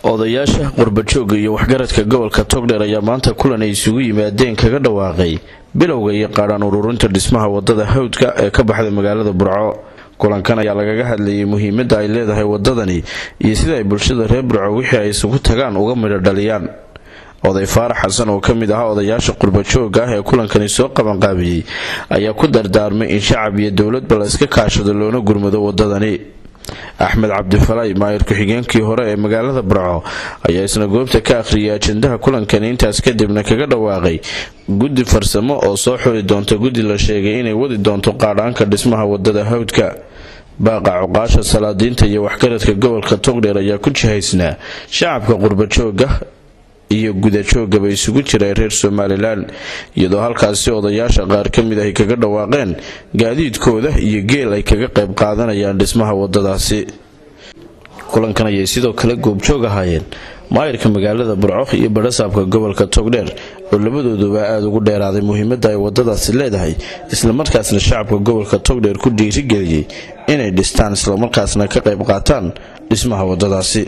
odayaasha qurbajooga iyo waxgaradka gobolka togdheer ayaa maanta kulan ay isugu yimaadeen kaga dhawaaqay bilowga iyo qaadhaan ururinta dhismaha wadada hawdka ee ka baxda magaalada burco kulankan ayaa lagaga hadlayay muhiimadda ay leedahay wadadani iyo sida ay bulshada reer burco wixii ay isugu tagaan uga midho dhaliyaan oday faarax xasan oo ka mid ahaa odayaasha qurbajooga ah ee kulankani soo qabanqaabiyey ayaa ku dardaarmay in shacab iyo dowladba la iska kaashado loona gurmado wadadani axmed cabdifalay maayir ku-xigeenkii hore ee magaalada burco ayaa isna goobta ka akhriyay ajendaha kulankani intaas kadibna kaga dhawaaqay guddi farsamo oo soo xuli doonta guddi la sheegay inay wadi doonto qaadhaanka dhismaha wadada hawdka baaqa cuqaasha salaadiinta iyo waxgaradka gobolka togdheer ayaa ku jihaysnaa shacabka qurbajooga iyo gudajoogaba isugu jira reer somalilan iyadoo halkaasi odayaasha qaar ka mid ay kaga dhawaaqeen gaadiidkooda iyo geel ay kaga qayb qaadanayaan dhismaha wadadaasi kulankan ayay sidoo kale goobjoog ahaayeen maayirka magaalada burco iyo badhasaabka gobolka togdheer oo labadooduba aada ugu dheeraaday muhiimadda ay wadadaasi leedahay islamarkaasna shacabka gobolka togdheer ku dhiirigeliyey inay dhistaan islamarkaasna ka qayb qaataan dhismaha wadadaasi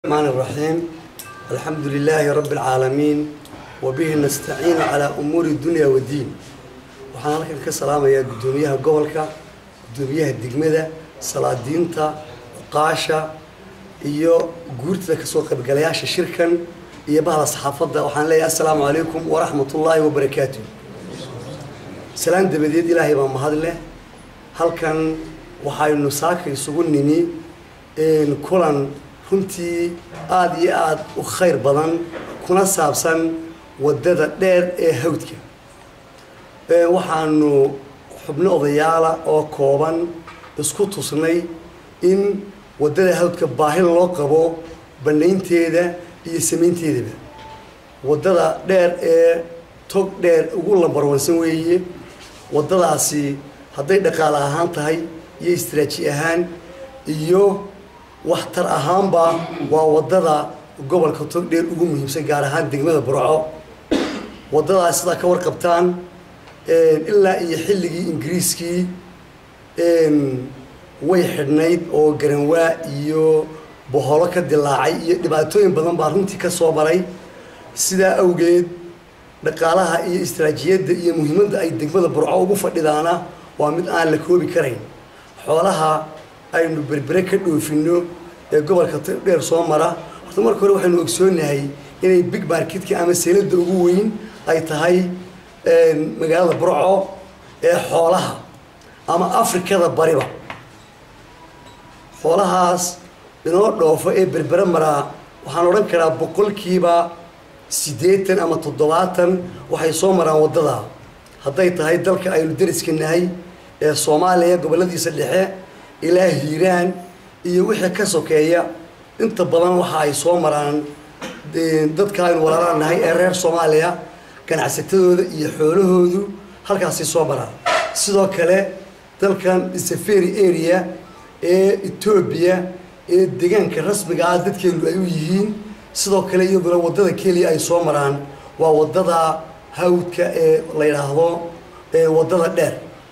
alxamdu lilaahi rabi alcaalamiin wabihi nastaciinu calaa umuuri dunya wadiin waxaan halkan ka salaamayaa guddoomiyaha gobolka guddoomiyaha degmada salaadiinta cuqaasha iyo guurtada kasoo qaybgalayaasha shirkan iyo bahda saxaafadda waxaan leeyahay assalaamu calaykum waraxmat ullaahi wabarakaatu salaan dabadeed ilaahay baa mahad leh halkan waxaynu saaka isugu nimi kulan runtii aada iyo aada u khayr badan kuna saabsan waddada dheer ee hawdka waxaanu xubno odayaala oo kooban isku tusnay in waddada hawdka baahi loo qabo banaynteeda iyo samaynteedaba waddada dheer ee tog dheer ugu lambarwansan weeye waddadaasi hadday dhaqaale ahaan tahay iyo istraaji ahaan iyo waxtar ahaanba waa wadada gobolka togdheer ugu muhiimsan gaar ahaan degmada burco wadadaas sidaa ka warqabtaan ilaa iyo xilligii ingiriiskii way xidhnayd oo garanwaa iyo boholo ka dilaacay iyo dhibaatooyin badan baa runtii ka soo maray sidaa awgeed dhaqaalaha iyo istraajiyadda iyo muhiimadda ay degmada burco ugu fadhidaana waa mid aan la koobi karayn xoolaha aynu berbere ka dhoofino ee gobolka dheer soo mara horta marka hore waxaynu ogsoonahay inay big marketka ama seelada ugu weyn ay tahay magaalada burco ee xoolaha ama afrikada bariba xoolahaas inoo dhoofo ee berbere maraa waxaan odhan karaa boqolkiiba siddeetan ama toddobaatan waxay soo maraan waddada hadday tahay dalka aynu dariska nahay ee soomaaliya gobolladiisa dhexe ilaa hiiraan iyo wixii ka sokeeya inta badan waxa ay soo maraan dadka aynu walaalaan nahay ee reer soomaaliya ganacsatadooda iyo xoolahoodu halkaasay soo maraan sidoo kale dalkan safari area ee etoobiya ee deegaanka rasmiga ah dadkeenu ay u yihiin sidoo kale iyaduna waddada keliya ay soo maraan waa waddada hawdka ee la yidhaahdo waddada dheer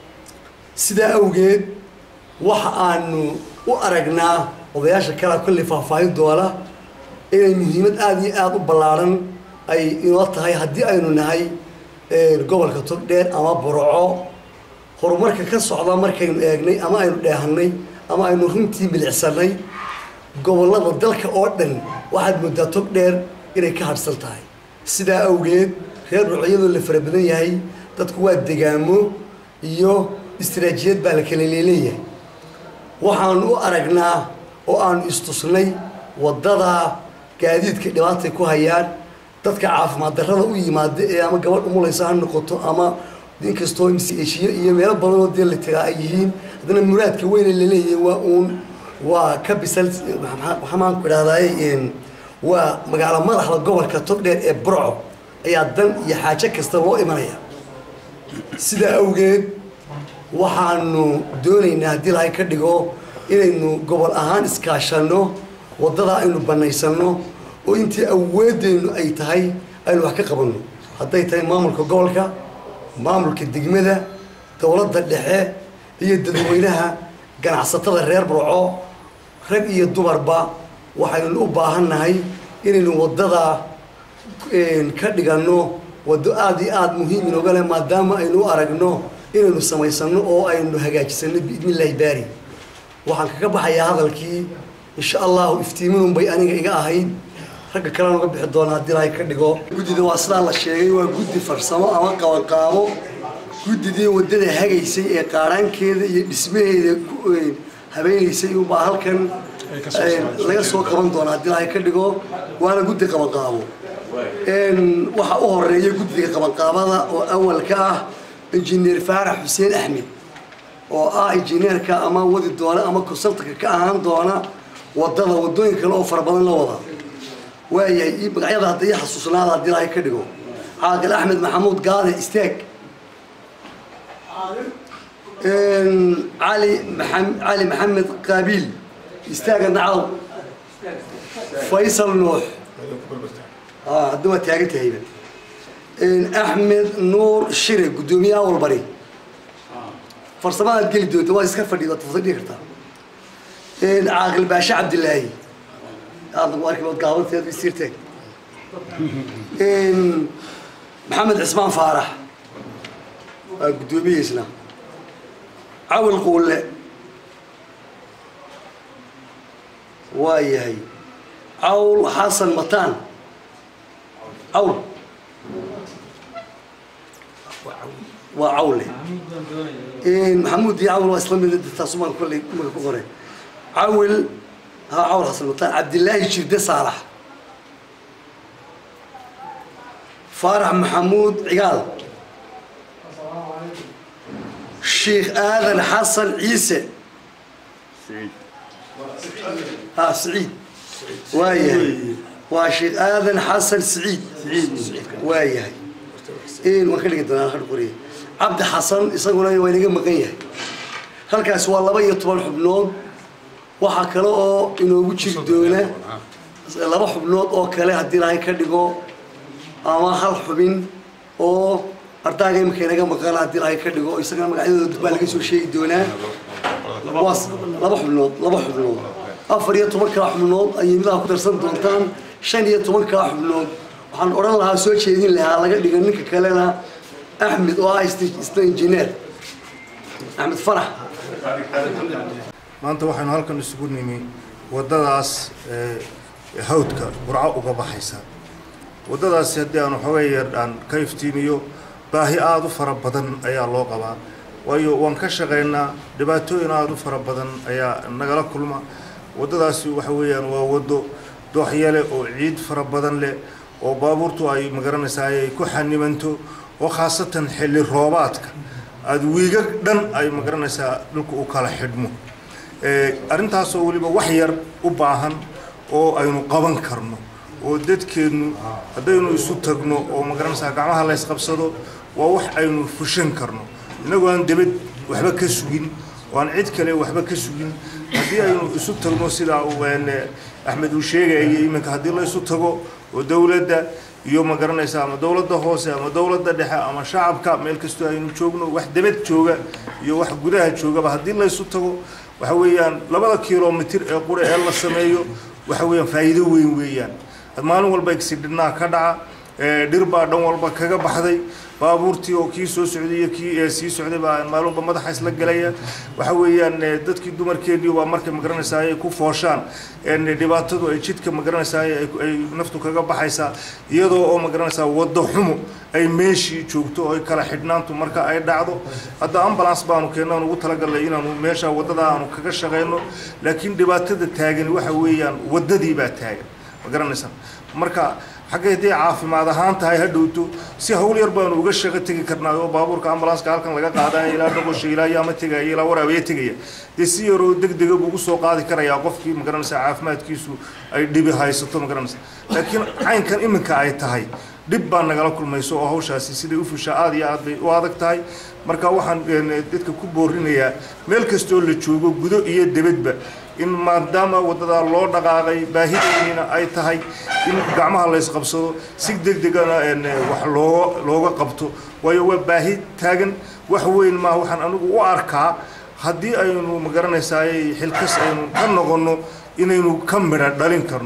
sidaa awgeed waxa aanu u aragnaa odayaasha kalea kolley faahfaahin doona inay muhiimad aada iyo aada u ballaaran ay inoo tahay haddii aynu nahay gobolka togdheer ama burco horumarka ka socda markaynu eegnay ama aynu dheehanay ama aynu runtii milicsanay gobollada dalka oo dhan waxaad moodaa togdheer inay ka hadhsan tahay sidaa awgeed reer burco iyadoo la fara badan yahay dadku waa degaamo iyo istraajiyad baa la kala leeleeyahay waxaanu u aragnaa oo aanu istusnay waddada gaadiidka dhibaatay ku hayaan dadka caafimaad darrada u yimaada ee ama gabadh umulaysa ha noqoto ama inkastoo mseshiyo iyo meelo badanoo dee la tagaa ay yihiin haddana muraadka weyne laleeyahay waa uun waa ka bisal waxamaan ku idhahdaay waa magaalo madaxda gobolka togdheer ee burco ayaa dan iyo xaajo kasta loo imanaya sidaa awgeed waxaanu doonaynaa haddii lahay ka dhigo inaynu gobol ahaan iskaashanno waddadaa aynu banaysanno oo intii awoodeennu ay tahay aynu wax ka qabanno hadday tahay maamulka gobolka maamulka degmada dowladda dhexe iyo dadweynaha ganacsatada reer burco rag iyo dumarba waxaynu u baahannahay inaynu waddadaa ka dhiganno waddo aada iyo aada muhiim inooga leh maadaama aynu u aragno inaynu samaysano oo aynu hagaajisano biidni illaahi baari waxaan kaga baxayaa hadalkii insha allahu iftiiminun bay aniga iga ahayd ragga kalena uga bixi doona haddii ilaahay ka dhigo guddida waa sidaa la sheegay waa guddi farsamo ama qabanqaabo guddidii waddada hagaysay ee qaaraankeeda iyo dhismaheeda habeenaysay ubaa halkan laga soo qaban doona haddii ilaahay ka dhigo waana guddi qabanqaabo waxaa u horeeya guddiga qabanqaabada oo awalka ah injineer faarax xuseen axmed oo ah injineerka ama wadi doona ama consultanka ka ahaan doona wadada wadooyin kale oo fara badan la wada waayahay magacyada hadda ii xasuusnaada haddii ilaahay ka dhigo caaqil axmed maxamuud gaade istaag cali cali maxamed qaabiil istaaga nacaw faysal nuux hadda waa taagan tahayba axmed nuur shire guddoomiyaha walbari farsamadaad geli doonta waa iska fadhi waad fadhi kartaa caaqil baashe cabdilaahi aadna ku arki waad gaabanteed isiirteeg maxamed cismaan faarax waa guddoomiyihiisna cawil quulle waa yahay cawl xasan mataan cawl waa cawle maxamuud iyo cawl waa isla mid taasumaan kolley maka ku qoray cawil ha cawl xasan mataan cabdilaahi jirde saalax faarax maxamuud cigaal sheikh aadan xasan ciise ha siciid waa yahay waa sheikh aadan xasan siciid waa yahay waan ka dhigi doonaa har qoriye cabdi xasan isaguna waa inaga maqan yahay halkaas waa laba iyo toban xubnood waxaa kale oo inoogu jiri doona laba xubnood oo kale haddii ilaahay ka dhigo ama hal xubin oo ardaaga imika inaga maqan haddii ilaahay ka dhigo isagana magacyadooda baa laga soo sheegi doonaa waa laba xubnood laba xubnood afar iyo toban kaa xubnood ayay midaha ku darsan doontaan shan iyo toban kaa xubnood waxaan odhan lahaa soo jeedin lahaa laga dhiga ninka kalena axmed oo ah isna injineer axmed farax maanta waxaynu halkan isugu nimi waddadaas hawdka burco uga baxaysa waddadaasi haddii aan waxoogay yar aan ka iftiimiyo baahi aada u fara badan ayaa loo qabaa waayo waan ka shaqaynaa dhibaatooyin aada u fara badan ayaa nagala kulma waddadaasi waxa weeyaan waa waddo dooxyale oo ciid fara badan leh oo baabuurtu ay magaranaysaa ay ku xanimanto oo khaasatan xilli roobaadka aada wiiga dhan ay magaranaysaa dhulka u kala xidhmo arrintaasoo weliba wax yar u baahan oo aynu qaban karno oo dadkeennu haddaynu isu tagno oo magaranaysaa gacmaha laysqabsado waa wax aynu fushan karno innagoo aan debad waxba ka sugin oo aan cid kale waxba ka sugin haddii aynu isu tagno sidaa axmed uu sheegayay iminka haddii la isu tago oo dowladda iyo ma garanaysa ama dowladda hoose ama dowladda dhexe ama shacabka meel kastoo aynu joogno wax debad jooga iyo wax gudaha joogaba haddii la isu tago waxa weeyaan labada kilomitir ee qura ee la sameeyo waxa weeyaan faa'iido weyn weeyaan maalin walba exidhinaa ka dhaca dhir baa dhan walba kaga baxday baabuurtii oo kii soo socday iyo kii sii socday baa maalin walba madaxa isla gelaya waxa weeyaan dadkii dumarkeennii baa markay magaranaysaa ay ku fooshaan dhibaatadu ay jidka magaranaysaa ay naftu kaga baxaysaa iyadoo oo magaranaysaa waddo xumo ay meeshii joogto oo ay kala xidhnaantu marka ay dhacdo hadda ambulance baanu keenno aan ugu talagalnay inaanu meesha waddada aanu kaga shaqayno laakiin dhibaatada taagan waxa weeyaan waddadii baa taagan ma garanaysaa marka xagga haddii caafimaad ahaan tahay ha dhowto si hawl yar baanu uga shaqo tegi karnaa oo baabuurka ambulanska halkan laga qaadaya ilaa dhoqosha ilaa yaama tegaya ilaa waraabiya tegaya dee si yaroo deg dega buu ugu soo qaadi karayaa qofkii magaranaysa caafimaadkiisu ay dhibi haysato magaranaysa laakiin caynkan iminka ay tahay dhib baa nagala kulmayso oo hawshaasi siday u fushaa aada iyo aad bay u adag tahay marka waxaan dadka ku boorinayaa meel kastoo la joogo gudo iyo debadba in maadaama waddadaa loo dhaqaaqay baahideeniina ay tahay in gacmaha laysqabsado si deg degana wax looga looga qabto waayo waa baahi taagan wax weyn maa waxaan anigu u arkaa haddii aynu magaranaysaay xilkas aynu ka noqonno inaynu ka midha dhalin karno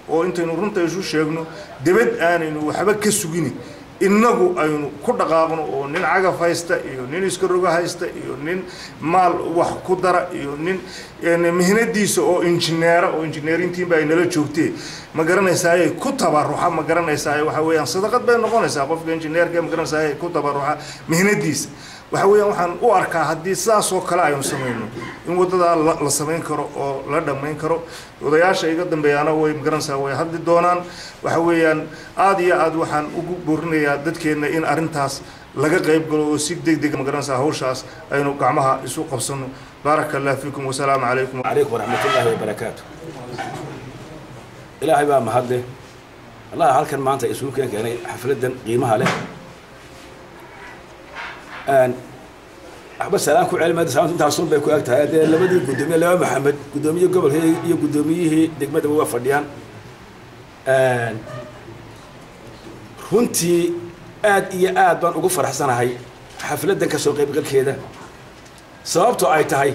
oo intaynu runta isu sheegno debad aanaynu waxba ka sugini innagu aynu ku dhaqaaqno oo nin cagaf haysta iyo nin iska rogo haysta iyo nin maal wax ku dara iyo nin mihnadiisa oo injineera oo injineerintiinba ay nala joogtee ma garanaysaaye ku tabaruxa ma garanaysaa waxa weeyaan sadaqad bay noqonaysaa qofka injineerka ma garanaysaa ku tabaruxa mihnadiisa waxa weeyaan waxaan u arkaa haddii sidaas oo kale aynu samayno in waddadaa la samayn karo oo la dhammayn karo odayaasha iga dambeeyaana way magaranaysaa way hadli doonaan waxa weeyaan aada iyo aad waxaan ugu boorinayaa dadkeenna in arrintaas laga qayb galo oo si deg deg magaranaysaa hawshaas aynu gacmaha isu qabsano baaraka allah fiikum wasalaamu calaykum عليكم ورحمة الله وبركاته إلهي بقى مهدي الله halkan maanta isugu keen keenay xafladan qiimaha leh aan waxba salaan ku celmada salaanta intaasun bay ku eg tahay dee labadii guddoomiye laba maxamed guddoomiyihii gobolka iyo guddoomiyihii degmadaba waa fadhiyaan runtii aad iyo aad baan ugu faraxsanahay xafladan kasoo qaybgalkeeda sababtoo ay tahay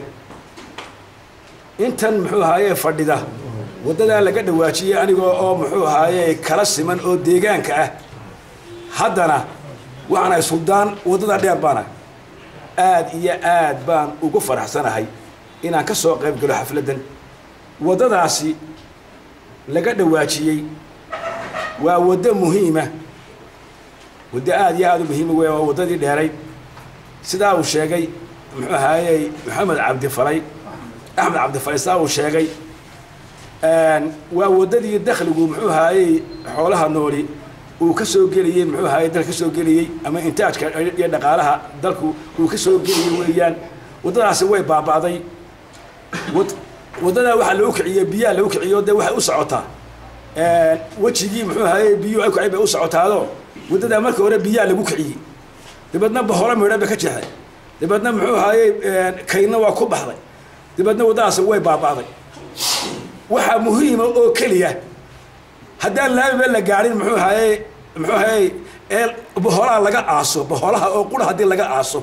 intan muxuu ahaaye fadhida waddadaa laga dhawaajiyey anigoo oo muxuu ahaaye kala siman oo deegaanka ah haddana waxaan ahay suldaan waddada dheer baana aad iyo aad baan ugu faraxsanahay inaan ka soo qayb galo xafladdan waddadaasi laga dhawaajiyey waa waddo muhiima waddo aad iyo aad u muhiima wey waa waddadii dheerayd sidaa uu sheegay muxuu ahaayey maxamed cabdifalay axmed cabdifalay sidaa uu sheegay waa waddadii dakhligu muxuu ahaayey xoolaha nooli uu ka soo geliyey muxuu ahaayey dalka ka soo geliyey ama intaajka iyo dhaqaalaha dalku uu ka soo geliyey weeyaan waddadaasi way baaba'day wad- waddadaa waxaa lagu kiciyey biyaha lagu kiciyo dee waxay u socotaa wejigii muxuu ahaayey biyuhu ay kacay bay u socotaado waddadaa marka hore biyaha lagu kiciyey dabeedna baholo midhan bay ka jeexday dabeedna muxuu ahaayey kaydna waa ku baxday dabeedna waddadaasi way baaba'day waxaa muhiima oo keliya haddaan laamiba la gaadhin muxuu ahaayey muxuu ahaayey ee boholaha laga aaso boholaha oo qura haddii laga aaso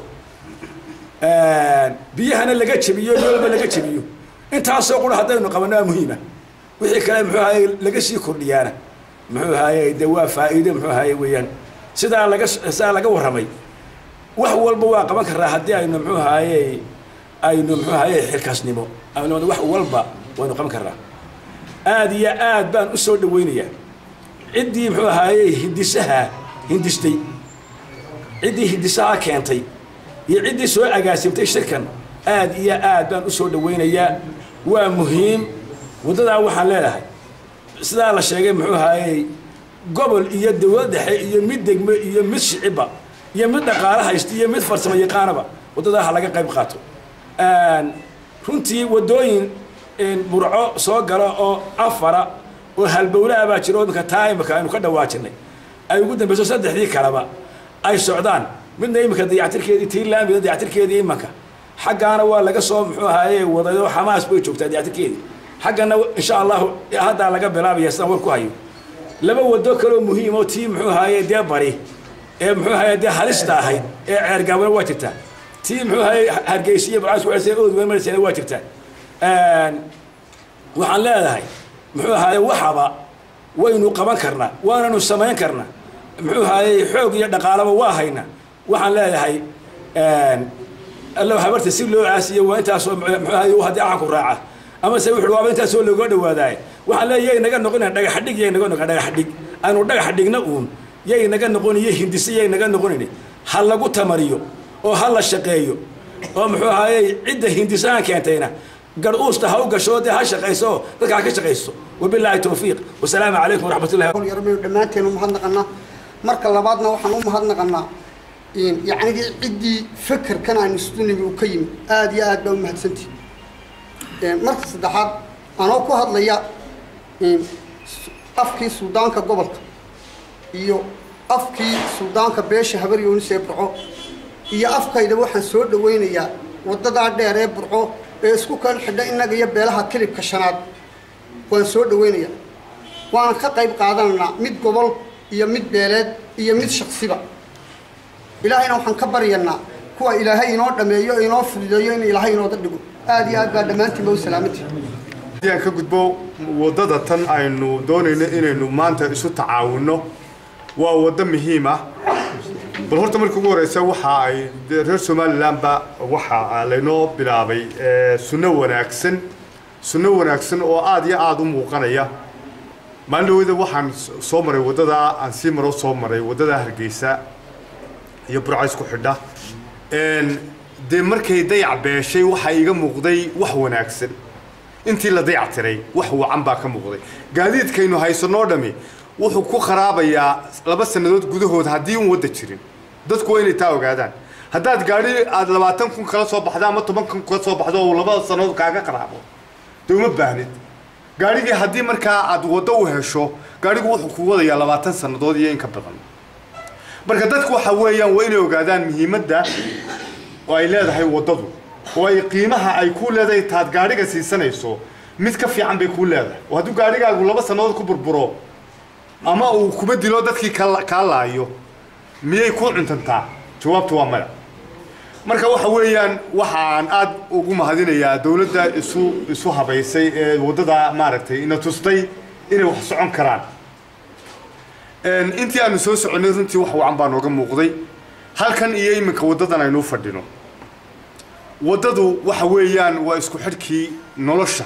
biyahana laga jebiyo yoolba laga jebiyo intaasoo qura haddaynu qabanno waa muhiima wixii kale muxuu ahaayey laga sii kordhiyaana muxuu ahaayey dee waa faa'iido muxuu ahaayey weeyaan sidaa laga sidaa laga warramay wax walba waa qaban karaa haddii aynu muxuu ahaayey aynu muxuu ahaayey xilkaasnimo aynu wax walba waynu qaban karnaa aad iyo aad baan u soo dhawaynayaa ciddii muxuu ahaayey hindisaha hindistay ciddii hindisaha keentay iyo ciddii soo agaasimtay shirkan aad iyo aad baan u soo dhawaynayaa waa muhiim waddadaa waxaan leedahay sidaa la sheegay muxuu ahaayey gobol iyo dawlad dhexe iyo mid degme iyo mid shicibba iyo mid dhaqaalo haysta iyo mid farsamo yaqaanaba waddadaa ha laga qayb qaato runtii waddooyin burco soo galo oo afara oo halbowlaha baa jiro imika taa imika aynu ka dhawaajinay ay ugu dambeyso saddexdii kaleba ay socdaan midna imika dayactirkeedii tii laamida dayactirkeedii imanka xaggaana waa laga soo muxuu ahaaye wadayo xamaas bay joogtaa dayactirkeedii xaggana insha allahu haddaa laga bilaabaya sidaan war ku hayo laba wado kaloo muhiim oo tii muxuu ahaaye dee bari ee muxuu ahaaye dee halista ahayd ee ceergaabana waa jirtaa tii muxuu ahaaye hargeysa iyo barcaas ku xisay ood weyn marisayna waa jirtaa waxaan leedahay muxuu ahaaye waxaba waynu qaban karnaa waananu samayn karnaa muxuu ahaaye xoog iyo dhaqaalaba waa haynaa waxaan leedahay allow habarta si loo caasiyo waa intaasoo muxuu ahaaye haddii axanku raaca ama se wuxuu waaba intaasoo looga dhawaadaay waxaan leeyahay yay naga noqonayn dhagaxdhig yay naga noqon dhagaxdhig aanu dhagax dhigna uun yay naga noqoniyo hindise yay naga noqonayn ha lagu tamariyo oo ha la shaqeeyo oo muxuu ahaaye cidda hindisahan keentayna gar-uusta ha u gasho dee ha shaqayso dadka ha ka shaqayso wabilaahi towfiiq wasalaamu calaykum waraxmat ullahi yarmaynu dhammaanteen u mahadnaqanaa marka labaadna waxaan u mahadnaqanaa yacnigii ciddii fekerkan aan istunimi uu ka yimid aada iyo aad baa u mahadsantihi marka saddexaad anoo ku hadlaya afkii suldaanka gobolka iyo afkii suldaanka beesha habar yoonis ee burco iyo afkaydaba waxaan soo dhawaynayaa waddadaa dheer ee burco ee isku kan xidha innaga iyo beelaha kilibka shanaad waan soo dhawaynayaa waan ka qayb qaadanaynaa mid gobol iyo mid beeleed iyo mid shaksiba ilaahayna waxaan ka baryanaa kuwa ilaahay inoo dhameeyo inoo fududeeyo in ilaahay inooda dhigo aada iyo aad baa dhammaantiinba u salaamantihi haddii aan ka gudbo waddada tan aynu doonayno inaynu maanta isu tacaawinno waa waddo muhiim ah bal horta marka ugu horeysa waxa ay reer somalilandba waxa laynoo bilaabay sunno wanaagsan sunno wanaagsan oo aada iyo aada u muuqanaya maalin dhaweyda waxaan soo maray waddada aan sii maro soo maray waddada hargeysa iyo burcays ku xidha dee markay dayac beeshay waxaa iga muuqday wax wanaagsan intii la dayac tiray wax wacan baa ka muuqday gaadiidkaynu haysanoo dhami wuxuu ku kharaabayaa laba sannadood gudahood haddii un wadda jirin dadku waa inay taa ogaadaan haddaad gaadhi aada labaatan kun kala soo baxdo ama toban kun kala soo baxdo oo labada sannadood kaaga kharaabo dee uma baahnid gaadhigii haddii markaa aad waddo u hesho gaadhigu wuxuu ku wadayaa labaatan sannadood iyo in ka badan marka dadku waxa weeyaan waa inay ogaadaan muhiimadda oo ay leedahay waddadu oo ay qiimaha ay ku leedahay taad gaadhiga siisanayso mid ka fiican bay kuu leedahay oo hadduu gaadhigaagu laba sannadood ku burburo ama uu kuma dilo dadkii kaa laayo miyay ku cuntantaa jawaabtu waa maya marka waxa weeyaan waxaan aada ugu mahadinayaa dowladda isu isu habaysay ee waddada maaragtay ina tustay inay wax socon karaan intii aanu soo soconnay runtii wax wacan baa nooga muuqday halkan iyo iminka waddadan aynuu fadhino waddadu waxa weeyaan waa isku xidhkii nolosha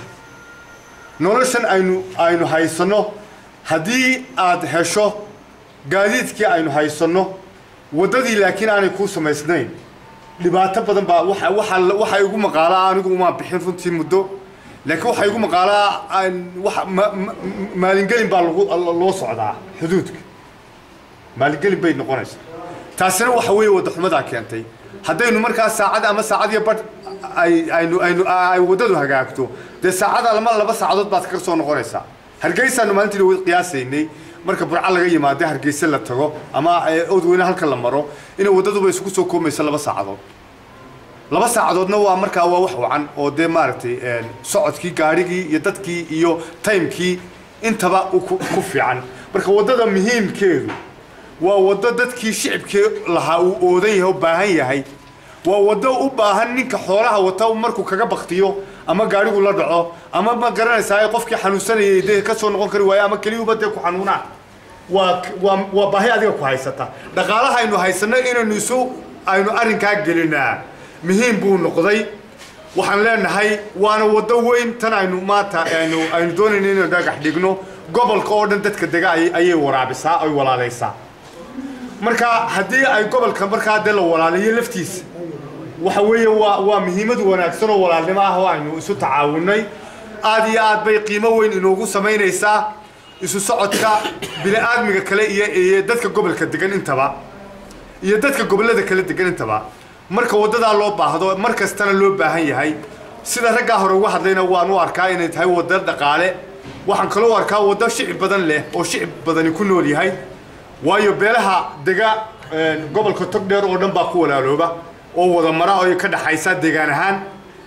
noloshan aynu aynu haysanno haddii aad hesho gaadiidkii aynu haysanno waddadii laakiin aanay kuu samaysnayn dhibaato badan baa waxa waxa waxa igu maqaalaa anigu uma bixin runtii muddo laakiin waxa igu maqaalaa waxa maalingelin baa lagu loo socdaa xuduudka maalingelin bay noqonaysaa taasina waxa weeye waddaxumadaa keentay haddaynu markaa saacad ama saacad iyo badh ay aynu aynu ay waddadu hagaagto dee saacada lama laba saacadood baad kaga soo noqonaysaa hargeysaanu maalintii qiyaasaynay marka burca laga yimaado hargeysa la tago ama odweyne halka la maro inay waddaduba isugu soo koomayso laba saacadood laba saacadoodna waa markaa waa wax wacan oo dee maaragtay socodkii gaadhigii iyo dadkii iyo timekii intaba ku fiican marka waddada muhiimkeedu waa waddo dadkii shicibkii lahaa uu oodan yahay oo baahan yahay waa waddo u baahan ninka xoolaha wata markuu kaga baktiyo ama gaadhigu la dhaco ama ma garanaysaa qofkii xanuunsanayay dee ka soo noqon kari waayo ama keliyuba dee ku xanuunaan waa waa waa baahi adiga ku haysata dhaqaalaha aynu haysanno inaynu isu aynu arrinkaa gelinaa muhiim buu noqday waxaan leenahay waana waddo weyn tan aynu maanta aynu aynu doonayno inaynu dhagax dhigno gobolka oo dhan dadka dega ayay waraabisaa ay walaalaysaa marka haddii ay gobolka markaa dee la walaalayo laftiisa waxa weeye waa waa muhiimad wanaagsan oo walaalnimo ah oo aynu isu tacaawunay aad iyo aad bay qiimo weyn inoogu samaynaysaa isu socodka bini-aadmiga kale iyo iyo dadka gobolka degan intaba iyo dadka gobollada kale degan intaba marka waddadaa loo baahdo mar kastana loo baahan yahay sida raggaa hore uga hadlayna waan u arkaa inay tahay waddo dhaqaale waxaan kaloo arkaa waddo shicib badan leh oo shicib badani ku nool yahay waayo beelaha dega gobolka togdheer oo dhan baa ku walaalooba oo wada mara oo ka dhaxaysa deegaan ahaan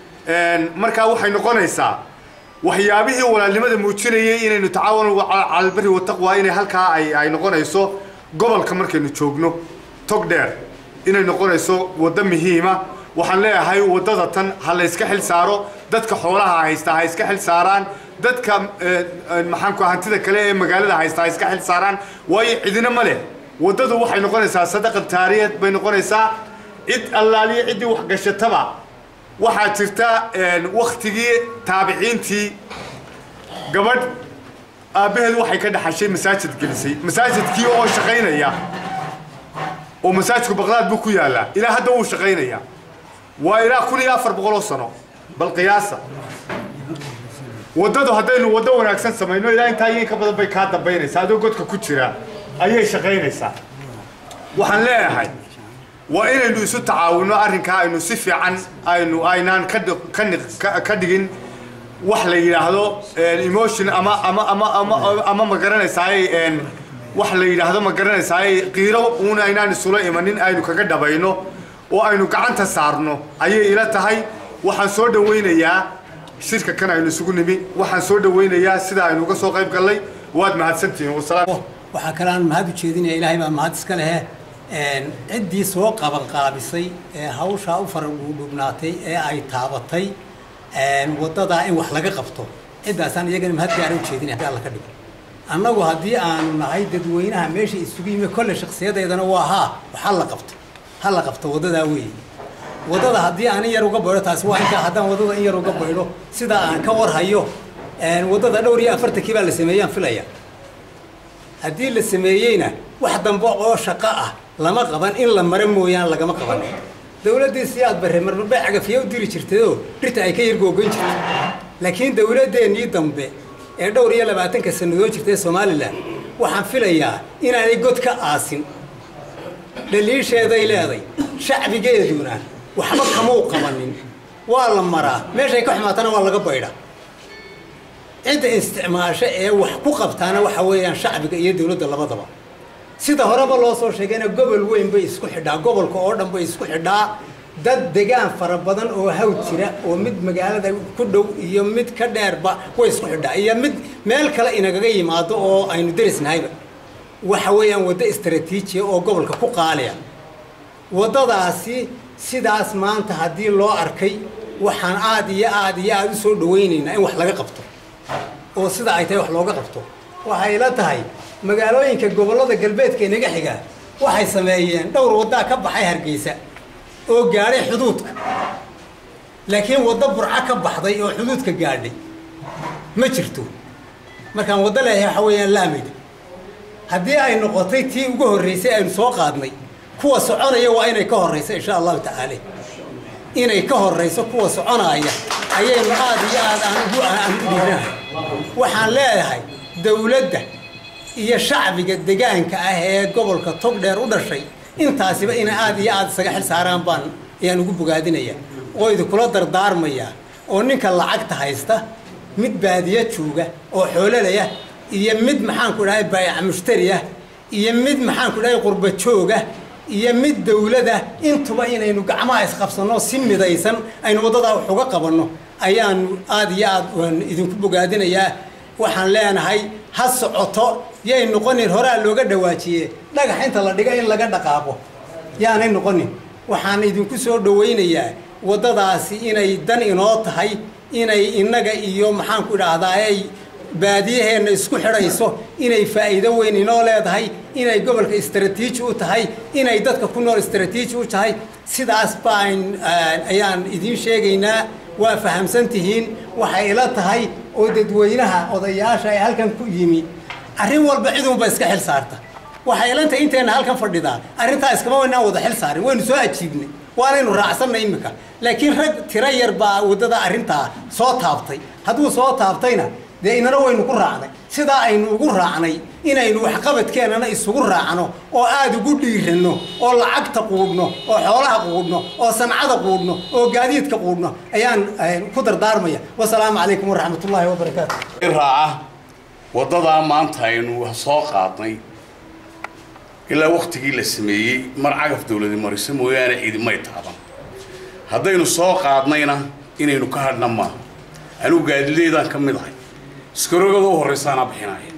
markaa waxay noqonaysaa waxyaabihii walaalnimada muujinayay inaynu tacaawun calalbari wataqwa inay halkaa ay ay noqonayso gobolka markaynu joogno togdheer inay noqonayso waddo muhiima waxaan leeyahay waddada tan ha la iska xil saaro dadka xoolaha haysta ha iska xil saaraan dadka maxaanku hantida kale ee magaalada haysta ha iska xil saaraan waayo cidina ma leh waddadu waxay noqonaysaa sadaqa taariyeed bay noqonaysaa cid allaaliya ciddii waxgashataba waxaa jirta waktigii taabiciintii gabadh aabbaheed waxay ka dhaxashay masaajid gelisay masaajidkii oo shaqaynaya oo masaajidku baqdaad buu ku yaallaa ilaa hadda wuu shaqaynayaa waa ilaa kun iyo afar boqoloo sano bal qiyaasa waddadu haddaynu waddo wanaagsan samayno ilaa intaa iyo in ka badan bay kaa dambaynaysaa adoo godka ku jira ayay shaqaynaysaa waxaan leeyahay waa inaynu isu tacaawinno arrinkaa aynu si fiican aynu aynaan ka dhigin wax la yidhaahdo emotion ama ama ama ama ama ma garanaysaay wax la yidhaahdo ma garanaysaay qiiro uun aynaan isula imanin aynu kaga dhabayno oo aynu gacanta saarno ayay ila tahay waxaan soo dhawaynayaa shirka kan aynu isugu nimi waxaan soo dhawaynayaa sida aynu uga soo qayb gallay waad mahadsantihiin wasalaam waxaa kale aan mahad u jeedinaya ilaahay baa mahad iska lehe ciddii soo qabanqaabisay ee hawshaa u faragudhubnaatay ee ay taabatay waddadaa in wax laga qabto ciddaasaan iyagana mahad gaara u jeedin haddii alla ka dhigo annagu haddii aanu nahay dadweynaha meesha isugu yimi kolle shaksiyadeedana waa haa ha la qabto ha la qabto waddadaa weeye waddada haddii aan in yar uga baydho taasi waa intaa haddaan waddada in yar uga baydho sidaa aan ka warhayo waddada dhowr iyo afartankii baa la sameeyaan filaya haddii la sameeyeyna wax dambe oo shaqo ah lama qaban in la maro mooyaan lagama qaban dawladdii si aad barre marmarbay cagafiya u diri jirtayoo dhirta ay ka yargoogoyn jirtay laakiin dawladdeennii dambe ee dhowr iyo labaatanka sannadood jirtay somalilan waxaan filayaa inaanay god ka aasin dhaliisheeday leeday shacbigeeduna waxba kamau qabanin waa la maraa meeshay ka xumaatana waa laga baydha cidda isticmaasho ee wax ku qabtaana waxa weeyaan shacbiga iyo dawladda labadaba sida horeba loo soo sheegayna gobol weyn bay isku xidhaa gobolka oo dhan bay isku xidhaa dad degaan fara badan oo hawd jira oo mid magaalada ku dhow iyo mid ka dheerba way isku xidhaa iyo mid meel kale inagaga yimaado oo aynu derisnahayba waxa weeyaan waddo istraatiijiya oo gobolka ku qaaliya waddadaasi sidaas maanta haddii loo arkay waxaan aad iyo aad iyo aada u soo dhawaynaynaa in wax laga qabto oo sida ay tahay wax looga qabto waxay la tahay magaalooyinka gobollada galbeedka inaga xiga waxay sameeyeen dhowr waddaa ka baxay hargeysa oo gaadhay xuduudka laakiin waddo burco ka baxday oo xuduudka gaadhay ma jirto markaan waddo leeyahay waxa weeyaan laamida haddii ay noqotay tii ugu horreysay aynu soo qaadnay kuwa soconaya waa inay ka horrayso insha allahu tacaala inay ka horrayso kuwa soconaaya ayaynu aad iyo aad aan ugu aan u dhiiranahay waxaan leeyahay dawladda iyo shacbiga degaanka ah ee gobolka togdheer u dhashay intaasiba inay aad iyo aad isaga xil saaraan baan ayaan ugu bogaadinaya oo idinkula dardaarmaya oo ninka lacagta haysta mid baadiyo jooga oo xoololaya iyo mid maxaanku dhahay baayac mushtari ah iyo mid maxaanku dhahay qurba jooga iyo mid dawlada intuba inaynu gacmaha isqabsanno si midaysan aynu waddadaa wax uga qabanno ayaanu aad iyo aad waan idinku bogaadinayaa waxaan leenahay ha socoto yay noqonin horaa looga dhawaajiye dhagax inta la dhiga in laga dhaqaaqo yaanay noqonin waxaan idinku soo dhawaynayaa waddadaasi inay dan inoo tahay inay innaga iyo maxaanku idhaahdaa ay baadiyaheenna isku xidhayso inay faa'iido weyn inoo leedahay inay gobolka istraatiiji u tahay inay dadka ku nool istraatiiji u tahay sidaas baan ayaan idiin sheegaynaa waa fahamsan tihiin waxay ila tahay oo dadweynaha odayaasha ee halkan ku yimi arrin walba cidunba iska xil saarta waxay ila tahay inteenna halkan fadhidaa arrintaa iskama waynaan wada xil saarin waynu soo ajiibnay waanaynu raacsannay iminka laakiin rag tiro yar baa waddada arrintaa soo taabtay hadduu soo taabtayna dee inana waynu ku raacnay sidaa aynu ugu raacnay inaynu waxqabadkeennana isugu raacno oo aada ugu dhiiranno oo lacagta quudhno oo xoolaha quudhno oo sancada quudhno oo gaadiidka quudhno ayaan ku dardaarmaya wasalaamu calaykum waraxmatullaahi wabarakaatu raaca waddadaa maanta aynu soo qaadnay ilaa waktigii la sameeyey mar cagaf dawladi mariso mooyaane cidimay taaban haddaynu soo qaadnayna inaynu ka hadhna maaha anigu gaadileydaan ka mid ahay iskarogada u horraysaanaa bixinaya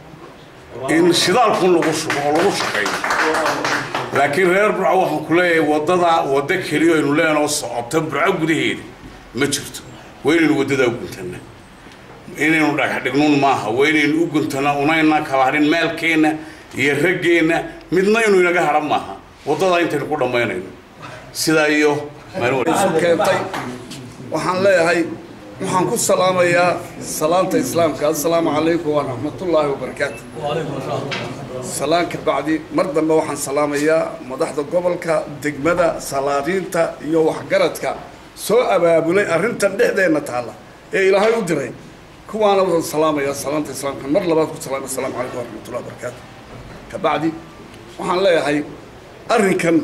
in shidaalkun lagu shubo oo lagu shaqeeyo laakiin reer burco waxaan ku leeyahay waddadaa waddo keliya aynu leenoo socota burco gudaheeda ma jirto waa inaynu waddadaa u guntana inaynu dhagax dhignuun maaha waa inaynu u guntana unayna kala hadhin meelkeenna iyo raggeenna midna inuu inaga hadhan maaha waddadaa intaynu ku dhammaynayno sidaa iyo keentay waxaan leeyahay waxaan ku salaamayaa salaanta islaamka assalaamu calaykum waraxmatullaahi wabarakaatu salaanka bacdi mar dambe waxaan salaamayaa madaxda gobolka degmada salaadiinta iyo waxgaradka soo abaabulay arrintan dhexdeenna taalla ee ilaahay u diray kuwaana waxaan salaamayaa salaanta islaamka mar labaad ku salaamay assalaamu calaykum waraxmatullahi wabarakaatu kabacdi waxaan leeyahay arrinkan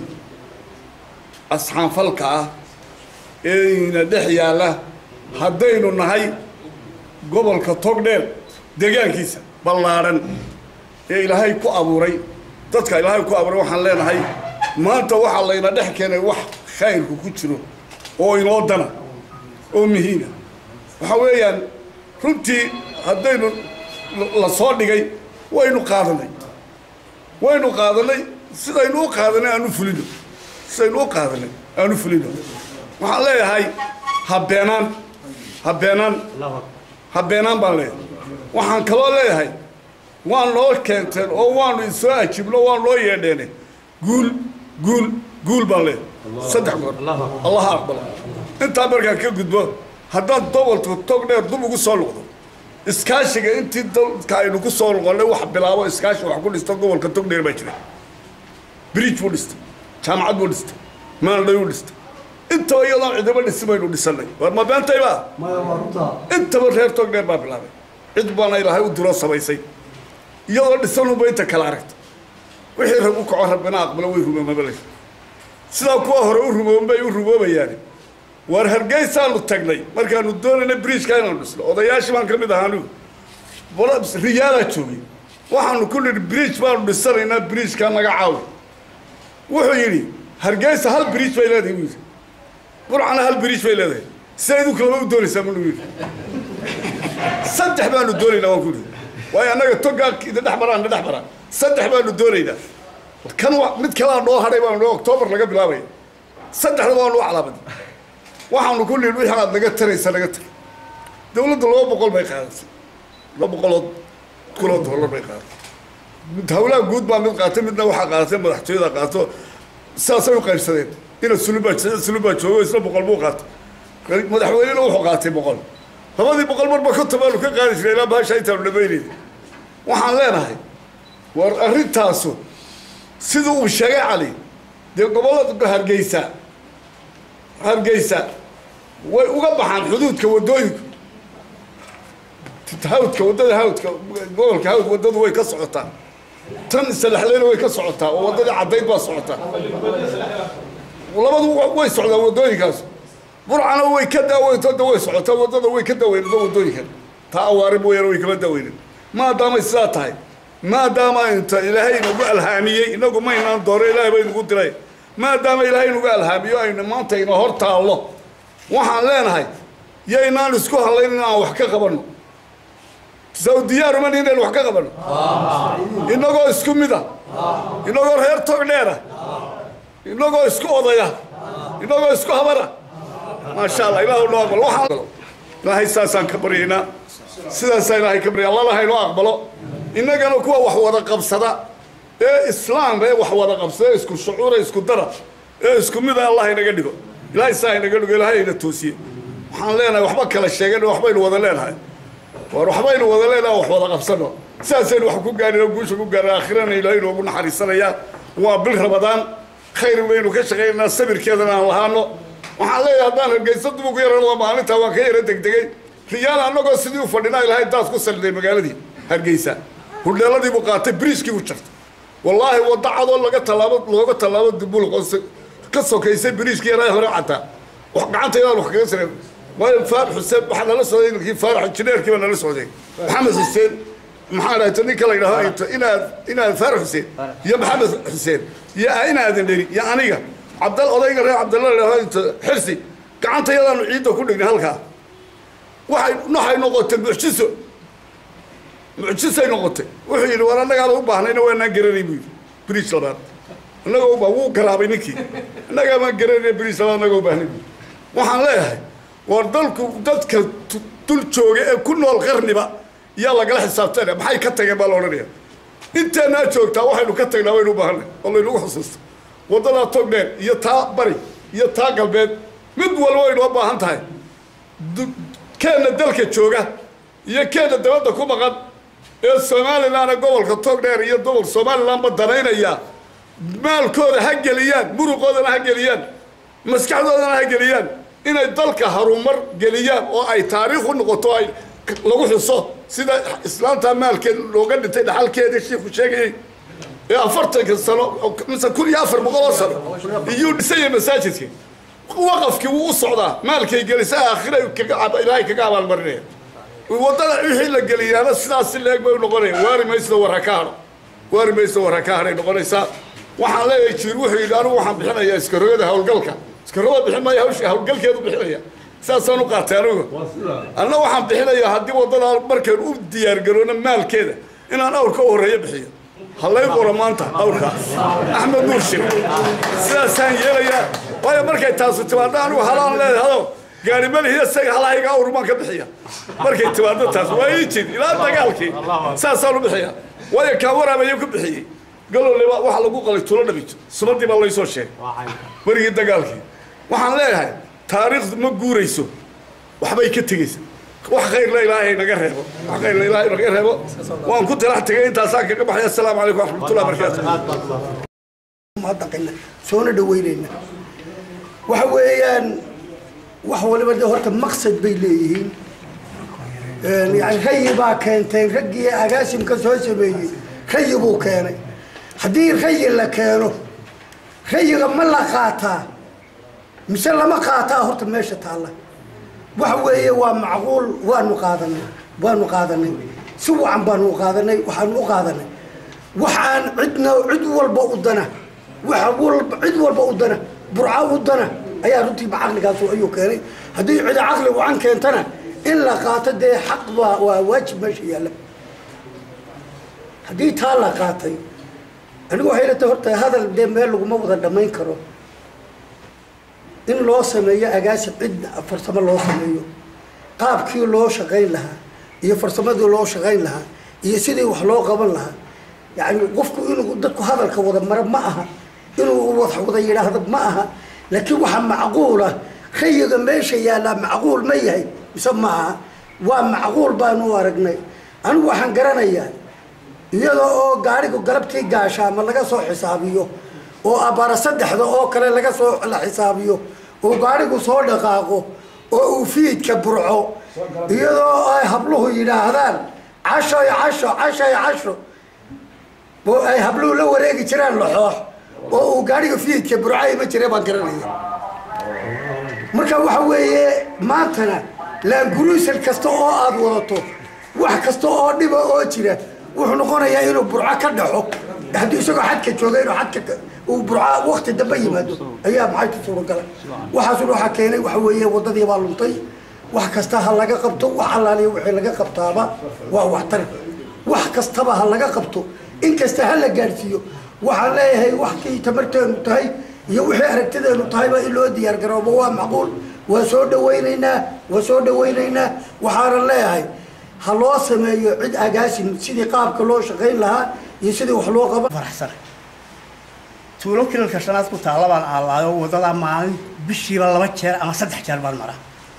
asxaanfalka ah ee ina dhex yaalla haddaynu nahay gobolka togdheer deegaankiisa ballaadhan ee ilaahay ku abuuray dadka ilaahay ku abuuray waxaan leenahay maanta waxaa layna dhex keenay wax khayrku ku jiro oo inoo dana oo muhiima waxaa weeyaan runtii haddaynu la soo dhigay waynu qaadanay waynu qaadanay sidaynu u qaadanay aanu fulino sidaynu u qaadanay aanu fulino waxaan leeyahay ha beenaan ha beenaan habeenaan baan leeyahay waxaan kaloo leeyahay waan noo keenteen oo waanu isoo ajibno waan noo yeedheene guul guul guul baan leeyahay saddex goor allaha aqbalo intaa markaan ka gudbo haddaan dobolka tog dheer dub ugu soo noqdo iskaashiga intii dalka aynu ku soo noqonnay wax bilaabo iskaashi wax ku dhista gobolka tog dheer baa jira bridge buu dhistay jaamacad buu dhistay maaldhay buu dhistay intaba iyadoon cidaba dhisi baynu dhisannay war ma beentayba intaba reer tog dheer baa bilaabay cid baana ilaahay u diro samaysay iyadoo dhisanunba inta kala aragta wixii rag u kaco rabbina aqbalo way rumoomabale sidaa kuwa hore u rumooban bay u rumoobayaani waar hargeysaanu tagnay markaanu doonayna bridgeka inaanu dhisno odayaashii baan ka mid ahaa anigu riyaalaa joogay waxaanu ku nidhi bridge baanu dhisanaynaa bridgeka naga caawi wuxuu yidhi hargeysa hal bridge bay leedahay buu yidhi burcana hal bridge bay leedahay sidayd u kalaba u doonaysaa buu yidhi saddex baanu doonaynaa waan ku yidhi waayo annaga togaa idin dhex maraan dhex maraan saddex baanu doonaynaa kan mid kalaa noo hadhay baanu octoobar laga bilaabaya saddexda waanu u calaamadin waxaanu ku nidhi wixii aad naga taraysa naga tar dawladdu laba boqol bay qaadatay laba boqolood kuloo dollar bay qaadatay mid hawlaha guud baa mid qaatay midna waxaa qaadatay madaxtooyada qaato sidaasay u qaybsadeen ina sulubaa sulubaa joogo isna boqol buu qaatay madaxweynena wuxuu qaatay boqol labadii boqol marba konton baanu ka qaadi jiray ilaa bahasha intaanu dhamaynayna waxaan leenahay war arrintaasu siduu uu sheegay cali dee gobollada hargeysa hargeysa way uga baxaan xuduudka waddooyinku hawdka waddada hawdka gobolka hawd waddadu way ka socotaa tan isalaxleyna way ka socotaa oo waddadii caddayd baa socotaa labadu way socdaan waddooyinkaas burcana way ka daaweyntoda way socotaa waddada way ka daaweynada waddooyinkan taa awaari mooyaane way kama daaweynin maadaamay sidaa tahay maadaama inta ilaahay inagu alhaamiyey inagu maynaan dooro ilaahay ba inagu diray maadaama ilaahay inagu alhaamiyo aynu maanta ina hor taallo waxaan leenahay yaynaan isku hadlayn in aan wax ka qabanno sawdiyaaruma inaynu wax ka qabanno inagoo isku mid a inagoo reer tog dheera inagoo isku odaya inagoo isku habara maasha allah ilaahu noo aqbalo waxaan ilaahay saasaan ka baryaynaa sidaasaa ilaahay ka baryay allah lahaynoo aqbalo innagana kuwa wax wada qabsada ee islaam ee wax wada qabsada ee isku shucuura isku dara ee isku mida allah inaga dhigo ilaahay saa inaga dhigo ilaahay ina toosiye waxaan leenahay waxba kala sheegan waxbaynu wada leenahay war waxbaynu wada leenahay wax wada qabsano sidaasaynu wax ku gaarino guusha ku gaarna aakhirana ilaahay inoogu naxariisanayaa waa bil ramadaan khayr baynu ka shaqaynaynaa sabirkeedana aan lahaano waxaan leeyahay haddaan hargeysa dib ugu yaranado maalintaa waan ka yara degdegay riyaal annagoo sidii u fadhinaa ilaahay daas ku salliday magaaladii hargeysa hudheeladii buu qaatay biriiskii buu jartay wallaahi wadda cadoo laga tallaabo looga tallaabo dibul ka sokaysay biriiskii yaraa hore cataa wax gacantaydan wax kaga sareen waayo faarax xuseen waxaa nala socday ninkii faarax injineerkii baa nala socday maxamed xuseen maxaa dhahayta ninka la yidhahdo inta inaad inaad faarax xuseen iyo maxamed xuseen iyo inaadan dheri iyo aniga cabdal odayga reer cabdalla la yidhahdo inta xirsi gacantayadaanu ciidda ku dhignay halkaa waxay waxay noqotay mucjiso mucjisay noqotay wuxuu yidhi war annagaada u baahnayna waanaan garanay buu yidhi bridge labaad annaga u baa wuu garaabay ninkii annagaa maan garanayna bridge labaad annaga u baahnay buu waxaan leeyahay war dalku dadka dul jooga ee ku nool qarniba yaa lagala xisaabtanaya maxay ka tageen baa la odhanaya inteenaa joogtaa waxaynu ka tagnaa waynu u baahanay oo laynagu xusuusta waddadaa tog dheer iyo taa bari iyo taa galbeed mid walba waynoo baahan tahay keenna dalka jooga iyo keenna dabadda ku maqan ee somalilanna gobolka tog dheer iyo gobol somalilanba danaynaya maalkooda ha geliyaan muruqoodana ha geliyaan maskaxdoodana ha geliyaan inay dalka harumar geliyaan oo ay taariikh u noqoto ay lagu xuso sida islaamta maalkeed looga dhintay dhaxalkeeda shiiku sheegayay ee afartanka sano mise kun iyo afar boqol oo sano iyuu dhisaya masaajidka waqafkii wuu u socdaa maalkay gelisa aakhira ilaahay kaga abaalmarinaya waddada wixii la geliyaana sidaas si leeg bay u noqonaya waari mayso war ha ka hadho waari mayso war ha ka hadhay noqonaysaa waxaan leeyahay jiir wuxuu yidhi anigu waxaan bixinayaa iskarogada hawlgalka iskarogada bixin maayo hawsha hawlgalkeedu bixinaya saasaan u qaatay anigu anna waxaan bixinayaa haddii waddadaa markaan u diyaargaroono maalkeeda inaan awrka u horreeyo bixiyo hallay qora maanta awrka axmed nuur shir sidaasaan yeelayaa waayo markay taasu timaadda anigu halaan leedahado gaari malihiya isaga halahayga awrumaan ka bixiya markay timaado taas waa ii jid ilaa dagaalkii saasaan u bixiya waayo kaa waraabayo ku bixiyey galowleba waxaa lagu qalay tulo dhabijo sumadii baa laysoo sheegay werigii dagaalkii waxaan leeyahay taariikhdu ma guurayso waxbay ka tegeysa wax khayrla ilaahay naga reebo wax khayrla ilaahay naga reebo waan ku talax tegay intaasaan kaga baxay assalaamu calaykum waraxmatullahi wabarakaatu mahadnaqayna soona dhaweynayna waxa weeyaan wax waliba de horta maqsad bay leeyihiin yani rayi baa keenteen raggii agaasimka soo sameeyey rayi buu keenay haddii rayi la keeno rayiga ma la qaataa mise lama qaataa horta meesha taalla waxa weeye waa macquul waanu qaadanay waanu qaadanay si wacan baanu u qaadanay waxaanu u qaadanay waxaan cidna cid walba u dana waxa walba cid walba u dana burca u dana ayaa runtiiba caqligaasu ayuu keenay haddii cida caqli wacan keentana in la qaato dee xaq baa waa waajib meesha yaalla haddii taa la qaatay anigu waxay la tahay horta hadal dee meel laguma wada dhammayn karo in loo sameeyo agaasib cid farsamo loo sameeyo qaabkii loo shaqayn lahaa iyo farsamadii loo shaqayn lahaa iyo sidii wax loo qaban lahaa yani qofku inuu dadku hadalka wada maro ma aha inuu wax wada yidhaahdo ma aha laakiin waxaa macquula rayiga meesha yaallaa macquul ma yahay mise ma aha waa macquul baanu u aragnay anigu waxaan garanayaa iyadoo oo gaarigu galabtii gaashaama laga soo xisaabiyo oo abbaara saddexda oo kale laga soo la xisaabiyo oo gaarigu soo dhaqaaqo oo uu fiidka burco iyadoo ay habluhu yidhaahdaan cashoy casho cashoy casho oo ay habluhu la wareegi jiraan laxoox oo uu gaariga fiidka burco ima jire baan garanaya marka waxa weeye maantana laanguruusal kasta oo aada wadato wax kasta oo dhiba oo jira wuxuu noqonayaa inuu burco ka dhaxo haddii isagoo xadka jooga inuu xadka uu burco wakti dambe yimaado ayaa maxay ku suuragala waxaasuna waxaa keenay waxa weeye waddadii baa luntay wax kasta ha laga qabto wax allaaliya wixii laga qabtaaba waa waxtar wax kastaba ha laga qabto in kasta ha la gaadhsiiyo waxaan leeyahay waxkii tamarteenu tahay iyo wixii aragtideenu tahayba in loo diyaar garoobo waa macquul waa soo dhawaynaynaa waa soo dhawaynaynaa waxaanan leeyahay ha loo sameeyo cid agaasin sidii qaabka loo shaqayn lahaa iyo sidii wax loo qaban faraxsan tuulo kilalka shanaad ku taalla baan aallaayo waddadaa maalin bishiiba laba jeer ama saddex jeer baan maraa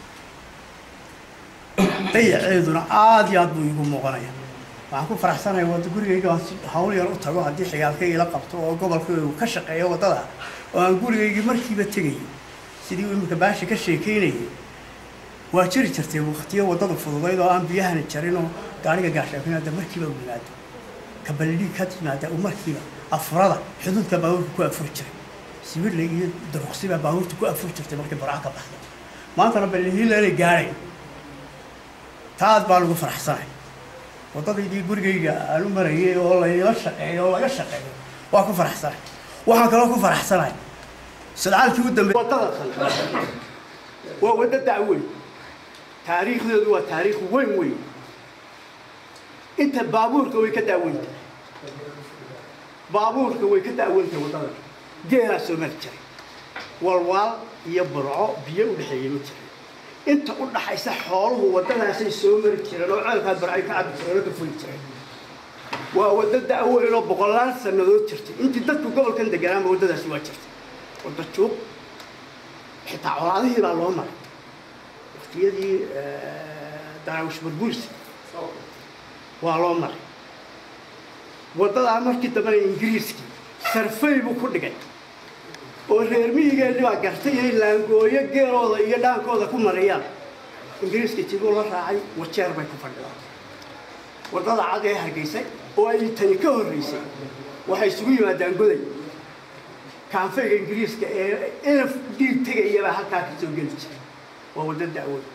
dayaceeduna aada iyo aad buu iigu muuqanaya waxaan ku faraxsanaya wadda gurigayga aan si hawl yar u tago haddii xigaalka ila qabto oo gobolka uu ka shaqeeyo waddada oo aan gurigaygii markiiba tegayo sidii uu iminka baashi ka sheekaynayay waa jiri jirtay waqtiyo waddadu fududayd oo aan biyahana jarin oo gaariga gaashaafin hadda markiiba u yimaado kabaldhig ka timaada uu markiiba afurada xuduudka baabuurka ku afuri jiray sibirle iyo daruqsiba baabuurta ku afuri jirtay markii burca ka baxday maantana balhiilanay gaadhay taad baan ugu faraxsanahay waddadaydii gurigayga aan u marayay oo layla shaqeeyo oo laga shaqeeyo waa ku faraxsanahay waxaan kaloo ku faraxsanahay sadcaalkii u dambeeyay waddada kale waa waddo dacweyn taariikhdeedu waa taariikh weyn weyn inta baabuurka way ka daaweynta baabuurka way ka daaweynta waddada geelaa soo mari jiray walwaal iyo burco biyo u dhexeeyey ma jiray inta u dhaxaysa xooluhu waddadaasay soo mari jireen oo ceelkaa barcay ka cabbi jireen oo ka fuli jireen waa waddo da'weyn oo boqolaal sannadood jirtay intii dadku gobolkan deganaanba waddadaasi waa jirtay wadda juuq xitaa colaadihii baa loo maray waqtiyadii daraawish burbursi waa loo maray waddadaa markii dambena ingiriiskii sarfay buu ku dhigay oo reer miyigeennii baa gartay inay laangooyo geelooda iyo dhaankooda ku marayaan ingiriiskii tibuu la raacay wajeer bay ku fadhiyaan waddada cad ee hargeysay oo ay tani ka horraysay waxay isugu yimaadaan goday kaanfayga ingiriiska ee inaf dhiig tegayabaa halkaa ka soo geli jiray waa waddo da'weyn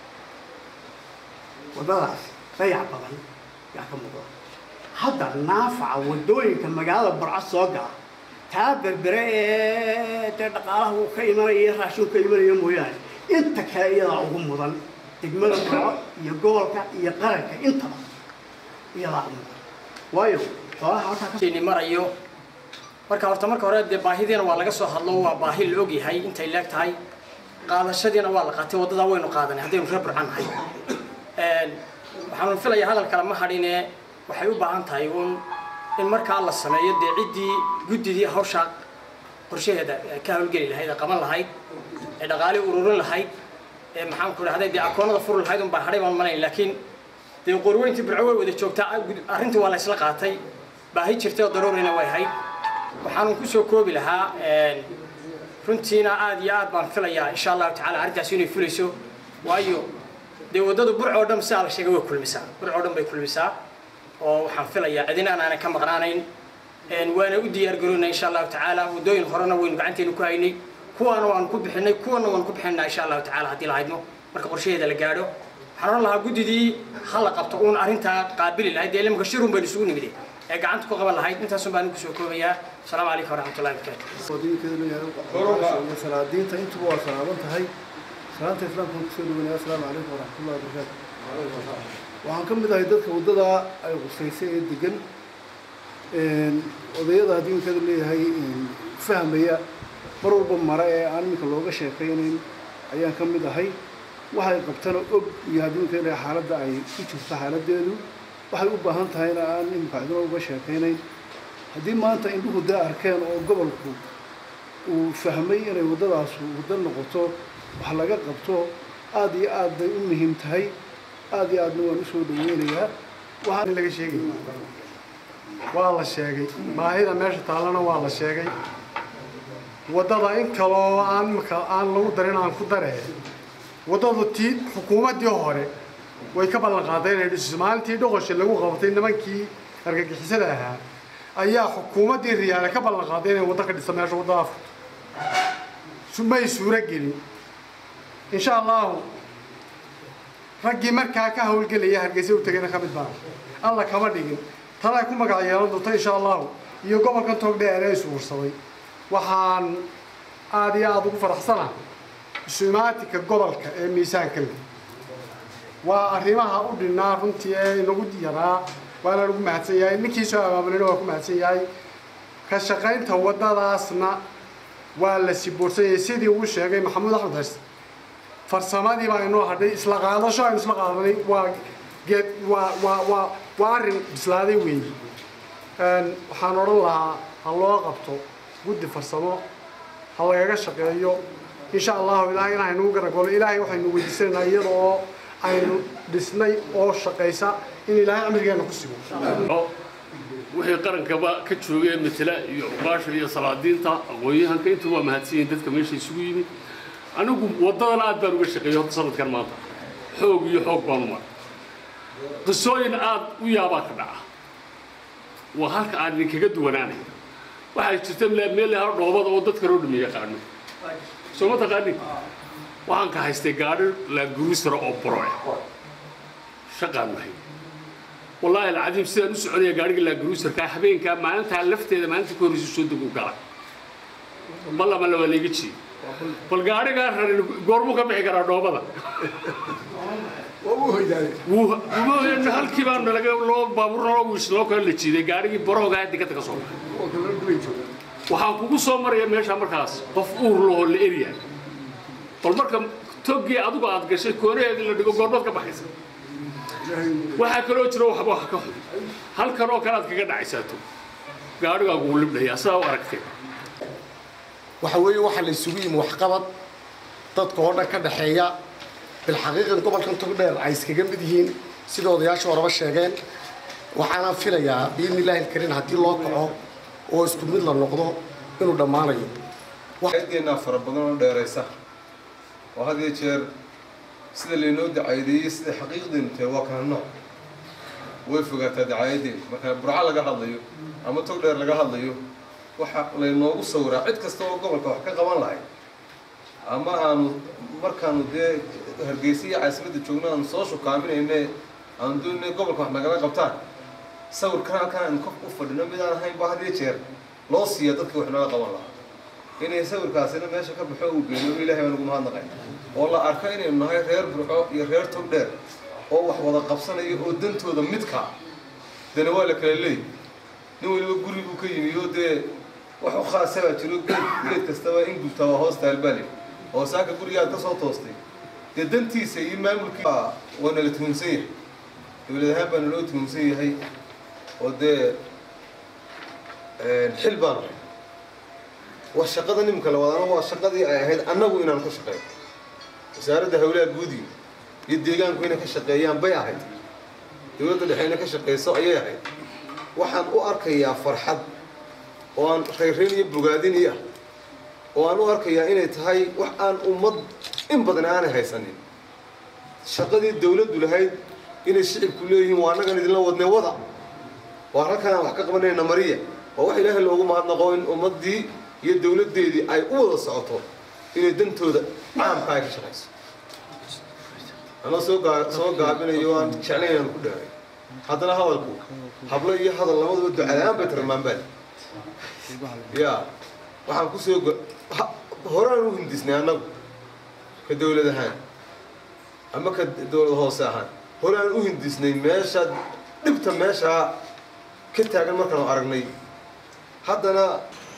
waddadaas dayac badan yaa ka muuqda hadda naafaca waddooyinka magaalada burco soo gala taa berbere ee dee dhaqaalaha uu ka imanaya iyo raashin ka imanaya mooyaane inta kale iyadaa ugu mudan degmada burco iyo gobolka iyo qaranka intaba iyadaa ugu mudan waayo xoolaha halkaa ka ni marayo marka horta marka hore dee baahidiina waa laga soo hadlo waa baahi la ogyahay intay leeg tahay qaadashadiina waa la qaatay waddadaa waynu qaadanay haddaynu reer burcan nahay waxaanu filayaa hadal kale ma hadhine waxay u baahan tahay uun in markaa la sameeyo dee ciddii guddidii hawsha qorshaheeda ka hawlgeli lahayd ee qaban lahayd ee dhaqaale ururin lahayd ee maxaan ku dhahday dee akoonada furi lahayd un baa hadhay baan malayn laakiin dee qorweyntii burco way wada joogtaa arrintii waa la isla qaatay baahi jirtay oo daruurina way ahayd waxaanu ku soo koobi lahaa runtiina aad iyo aad baan filayaa insha allahu tacala arrintaas inay fulayso waayo dee waddadu burc oo dhan sidaa la sheegay way kulmisaa burc oo dhan bay kulmisaa oo waxaan filayaa cidina aanan ka maqnaanayn waana u diyaar garoynaa insha allahu tacaala waddooyin horena waynu gacanteenu ku haynay kuwaana waanu ku bixinay kuwana waanu ku bixinaa insha allahu tacala haddii la haydno marka qorshaheeda la gaadho waxaan oran lahaa guddidii ha la qabto uun arrintaa qaabili lahayd dee ilimka shirun baynu isugu nimide ee gacanta ku qaban lahayd intaasun baan ku soo koobayaa asalaamu calaykum waraxmatullahi wabarakaatu salaadiinta intuba waa salaaman tahay salaanta islaamka kusoo dhawanaya asalaamu calaykum waraxmatullahi wabarakaatu waxaan ka mid ahay dadka waddadaa ay qusaysay ee degan odayada haddii inkada leeyahay fahmaya mar walba mare ee aan iminka looga sheekaynayn ayaan ka mid ahay waxay qabtana og iyo haddii inkada leeyahay xaaladda ay ku jirto xaaladdeedu waxay u baahan tahayna aan iminka cidina uga sheekaynayn haddii maanta indhuhu dee arkeen oo gobolku uu fahmay inay waddadaasu waddo noqoto wax laga qabto aada iyo aad bay u muhiim tahay aada iyo aadna waan usoo dhaweynayaa waxaan laga sheegay waa la sheegay baahida meesha taallana waa la sheegay waddada in kaloo aan maka aan lagu darin aan ku daree waddadu tii xukuumaddii hore way ka ballan qaaday inay dhiso maalintii dhoqosha lagu qabatay nimankii argagixisada ahaa ayaa xukuumaddii riyaale ka ballan qaaday inay waddo ka dhiso meesha waddada furto may suuro gelin insha allahu raggii markaa ka hawlgelaya hargeysa u tegayna ka mid baa alla kama dhigin tanay ku magac yeelan doonta insha allahu iyo gobolkan togdheer ee isuursaday waxaan aada iyo aada ugu faraxsana isumaatinka gobolka ee miisaanka leh waa arrimaha u dhinnaa runtii ee inagu yaraa waana lagu mahadsan yahay ninkii soo abaabulina waa ku mahadsan yahay ka shaqaynta waddadaasna waa la siboorsan yahay sidii uu sheegay maxamuud axmed hays farsamadii baa inoo hadhay isla qaadasho aynu isla qaadanay waa geed waa waa waa waa arrin bislaaday weeyi waxaan odhan lahaa ha loo qabto guddi farsamo ha lagaga shaqeeyo insha allahu ilaahay in aynu garagolo ilaahay waxaynu weydiisanaynaa iyada oo aynu dhisnay oo shaqaysa in ilaahay cimrigeena ku sigo wixii qarankaba ka joogee matala iyo cuqaasha iyo salaadiinta aqoon-yahanka intuu waa mahadsan yihiin dadka meesha isugu yimid anigu waddadan aad baan uga shaqeeyey horta sanadkan maanta xoog iyo xoog baan u maray qisooyin aad u yaabaa ka dhaca waa halka aan idinkaga duwanaanay waxaa jirta meel hal dhoobada oo dadka loo dhameeya qaano soo ma taqaanin waxaan ka haystay gaadhi laagurusara oo boro ah shaqaan wahay wallaahi alcadiim sidaan u soconaya gaadhiga laagurusarkaa habeenkaa maalintaa lafteeda maalinta ka horreysa soo deg u galay ballama la waa layga jiiyey bal gaadhigaa rarin goormuu ka bixi karaa dhoobada halkii baa nalaga loo baabuur naloo wiis loo kala la jiiday gaadhigii baroogaa digada ka soo baxay waxaan kugu soo maraya meesha markaas qof uur lahoo la erya bal marka toggii adigu aad gashay kooraheedii la dhigo goormaad ka baxaysa waxaa kaloo jira waxba wax ka xun halkan oo kale aad kaga dhacaysaato gaadhigaa kugu libdhayaa sidaa u aragtee waxa weeye waxaa la isugu yimi waxqabad dadka oo dhan ka dhexeeya bilxaqiiqan gobolkan togdheer ay iskaga mid yihiin sida odayaasha horeba sheegeen waxaana filayaa biidni illaahi alkariim haddii loo kaco oo isku mid la noqdo inuu dhammaanayo eedeenaa fara badan oo dheeraysa oo had iyo jeer sida laynoo dacaayadeeyey sida xaqiiqdeenu tahay waa kala nooc way fogaataa dacaayadeen marka burco laga hadlayo ama togdheer laga hadlayo waxa laynoogu sawiraa cid kasta oo gobolka wax ka qaban lahay ama aanu markaanu dee hargeysa iyo caasimadda joogno aanu soo shukaaminayne aanu doonay gobolka wax nagala qabtaan sawirkan halkan aanu kof u fadhino mid aan ahayn ba had iyo jeer loo siiya dadka wax naga qaban lahaa inay sawirkaasina meesha ka baxo uu geeyo ilaahay baan ugu mahadnaqay oo la arko inaynu nahay reer burco iyo reer togdheer oo wax wada qabsanaya oo dantooda midka dana waa la kala leeyahy nin weliba guri buu ka yimi oo dee wax u khaasa baa jiro geed geed kastaba in gubtaa waa hoos taalbaale oo saaka gurigaad ka soo toostay dee dantiisa iyo maamulkii waa nala tuhumsan yahay dowlad ahaan baa naloo tuhumsan yahay oo dee xil baan ahay waa shaqada nimka la wadaana waa shaqadii ay ahayd annagu inaan ka shaqeeyo wasaaradda hawlaha guudiga iyo deegaanku inay ka shaqeeyaan bay ahayd dowladda dhexe inay ka shaqeyso ayay ahayd waxaan u arkayaa farxad oo aan rayrayn iyo bogaadin iyo ah oo aan u arkayaa inay tahay wax aan ummad in badan aanay haysanin shaqadii dowladdu lahayd inay shicibku leeyihiin waa annagan idinla wadnay wada waa halkaan wax ka qabanayna mariya waa wax ilaahay loogu mahadnaqo in ummaddii iyo dowladdeedii ay u wada socoto inay dantooda caamka ay ka shaqayso anoo soo gaa soo gaabinayo aan jeclayn inaan ku dheeray haddana hadalku hablo iyo hadal labaduba ducadaan bay tarmaanbaan ya waxaan kusoo horaan u hindisnay annagu ka dowlad ahaan ama ka dowlad hoose ahaan horaan u hindisnay meesha dhibta meeshaa ka taagan markaanu aragnay haddana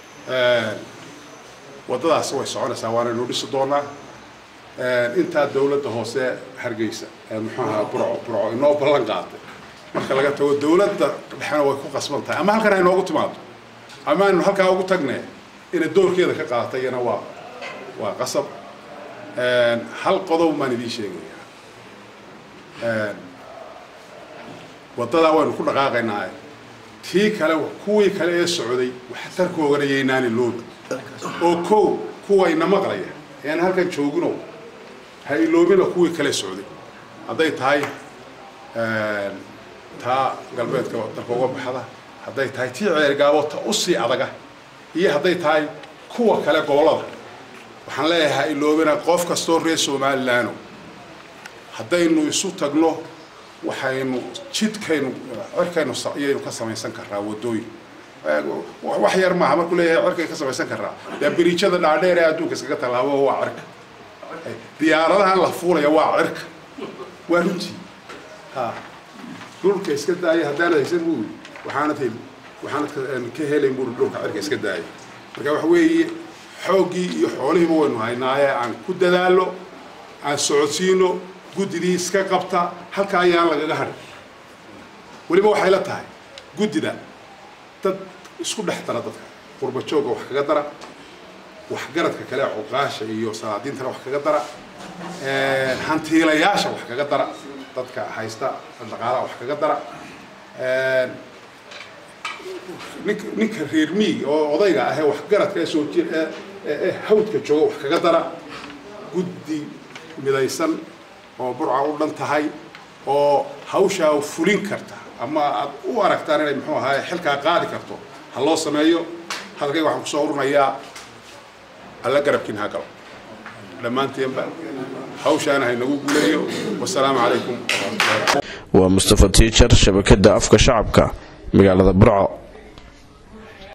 waddadaasi way soconaysaa waanaynu dhisi doonaa intaa dowladda hoose hargeysa ee muxuu ahaa burco burco inoo ballan qaatay marka laga tago dowladda dhexena way ku qasban tahay ama halkan ay noogu timaado ama aynu halkaa ugu tagne inay doorkeeda ka qaadatay iyana waa waa qasab hal qodob baan idiin sheegayaa waddadaa waynu ku dhaqaaqaynaa tii kale kuwii kale ee socday waxtarkoogana yaynaani loobi oo kow kuwayna maqlaya ean halkan joogino ha iloobina kuwii kale socday hadday tahay taa galbeedka dalka uga baxda hadday tahay tii ceergaabo ta usii adaga iyo hadday tahay kuwa kale gobollada waxaan leeyahay ha iloobina qof kastoo reer somalilaano haddaynu isu tagno waxaynu jidkaynu cirkaynu iyaynu ka samaysan karaa waddooyin wax yar maaha markuu leeyahay cirkay ka samaysan karaa dee biriijada dhaadheer ee adduunka iskaga tallaabo waa cirka diyaaradahan la fuulaya waa cirka waa runtii ha dhulka iska daaya haddaanad haysan buu waxaanad heli waxaanad ka helayn buu dhulka cirka iska daaya marka waxa weeye xooggii iyo xoolihiiba waynu haynaaye aan ku dadaalo aan socodsiino guddidii iska qabta halka ayaan lagaga hadhin weliba waxay la tahay guddida dad isku dhex dara dadka qurba joogga wax kaga dara waxgaradka kale cuqaasha iyo salaadiintana wax kaga dara hantiilayaasha wax kaga dara dadka haysta dhaqaalaha wax kaga dara ninka ninka reer miig oo odayga ah ee waxgaradka ee soo jir ee hawdka jooga wax kaga dara guddi midaysan oo burca u dhan tahay oo hawshaa fulin karta ama aad u aragtaan inay muxuu ahaay xilkaa qaadi karto ha loo sameeyo hadalkayga waxaan kusoo urinayaa alla garabkiin ha galo dhammaanteenba hawshaana haynagu guuleeyo wasalaamu calaykum waa mustafa tiijar shabakada afka shacabka magaalada burco